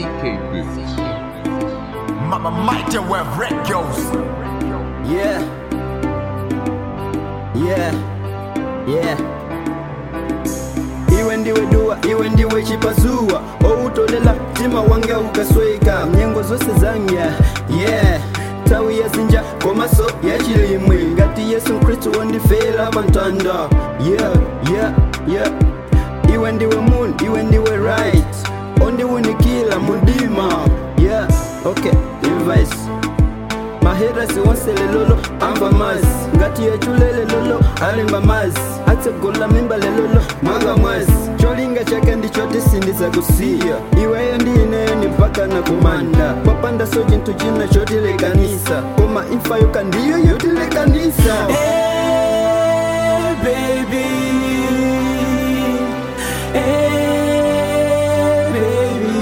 Mama Mighty where wreck goes. Yeah. Yeah. Yeah. iwe ndiwe dua iwe ndiwe chipazua outolela mtima wange ukasweka nyengo zose zanga yeah tawi yazinja komaso yachilimwe ngati yesu mkristu wondifera pamtanda yeah yeah yeah iwe ndiwe moon iwe ndiwe right ondiwunikila mudima yeah okay advice maherasi wonse lelolo amba mazi ngati yechulele lolo alimba mazi atsegola mimba lelolo manga mwazi cholinga chake ndichoti sindiza kusiya iweyo ndiineyo ni mpaka na kumanda kwapanda so chinthu china chotilekanisa koma imfa yoka ndiyo yotilekanisa Hey, baby. Hey, baby.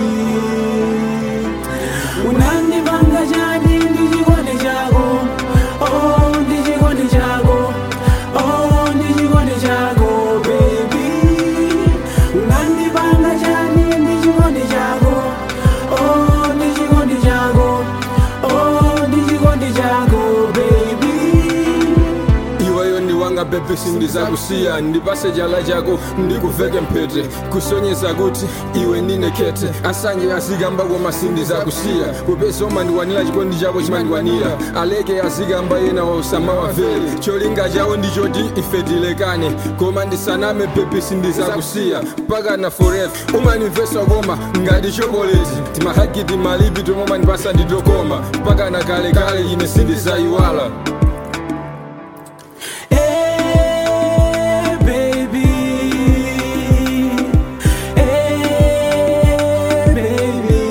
Unandivanga chani ndichikondi chako oh ndichikondi chako oh ndichikondi chako baby unandivanga chani ndichikondi chako oh ndichikondi chako oh ndichikondi chako baby iweyo ndiwanga bebe sindizakusiya ndipase chala chako ndikuveke mphete kusonyeza kuti iwe ndine kete asanje azikamba koma sindizakusiya kupeza umandiwanira chikondi chako chimandikwanira aleke azikamba yena usamawavere cholinga chawo ndichoti ife tilekane koma ndisaname bebe sindizakusiya mpaka na forever umanimvesa koma ngati chokoleti timahagiti malipi tomwe umandipasa nditokoma mpaka na kalekale ine sindizayiwala Hey, baby. Hey, baby.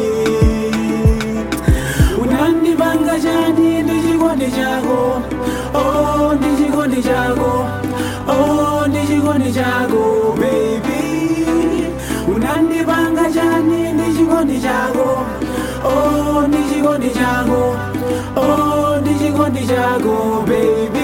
Unandivanga chani ndichikondi chako oh ndichikondi chako oh ndichikondi chako baby unandivanga chani ndichikondi chako oh ndichikondi chako oh ndichikondi chako baby